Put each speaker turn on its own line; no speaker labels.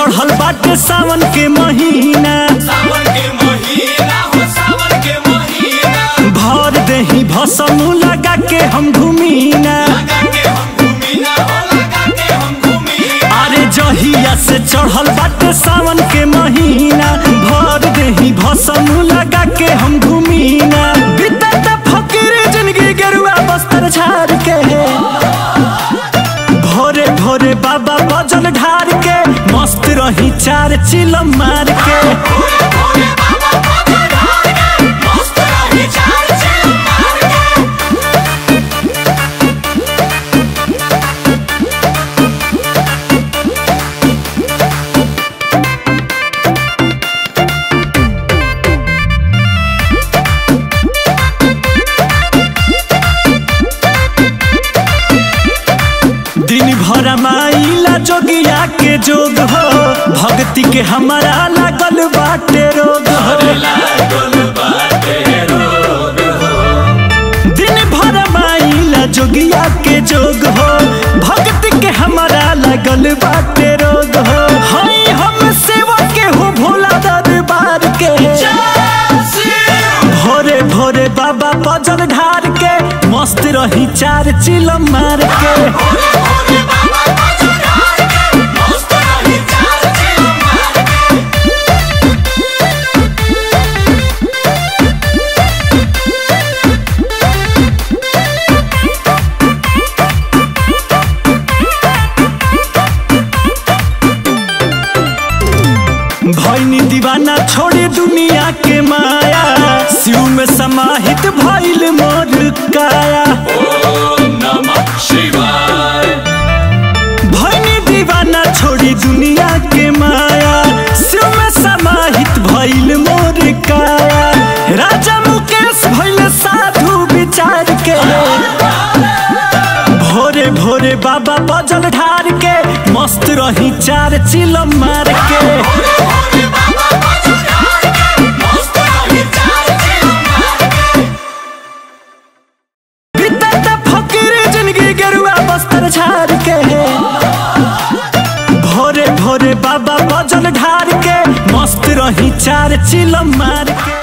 चढ़ल बाटे सावन के महीना
सावन के महीना हो सावन के महीना
भर देही भसम लगा के हम घूमीना
लगा के हम घूमी ना हो लगा के हम घूमी
अरे जहिया से चढ़ल बाटे सावन के महीना भर देही भसम लगा के हम घूमीना बीतत फकीर जिंदगी गेरुआ बस्तर झाड़ के भोरे भोरे बाबा बजल ढार के मस्त रही चार चिलम मार के
भोरे भोरे बाबा पकड़ हार के मस्त रही चार चिल मार के
दिन भर माइला जोगिया के जोग हो भक्ति के हमारा लागल बाटे रोग हो
लागल बाटे रोग
दिन भर माइला जोगिया के जोग हो भक्ति के हमारा लागल बाटे रोग हो हई हम सेवा के हो भोला दरबार के भोरे भोरे बाबा पजल ढार के मस्त रही चार चिलम मार के
भोरे भोरे बाबा पकड़ हार के मस्त रही चार चिल मार के
भैनी दीवाना छोड़े दुनिया के माया शिव में समाहित भइल मोर काया
ओम नमः शिवाय
भैनी दीवाना छोड़ी दुनिया के माया शिव में समाहित भइल मोर काया राजा मुकेश भइल साधु विचार के भोरे भोरे बाबा बजल ढार के मस्त रही चार चिलम मार के
भोरे भोरे बाबा पकड़ हार के मस्त रही चार चिल मार के
बीतत फकीर जिंदगी गेरुआ बस्तर झाड़ के भोरे भोरे बाबा बजल ढार के मस्त रही चार चिलम मार के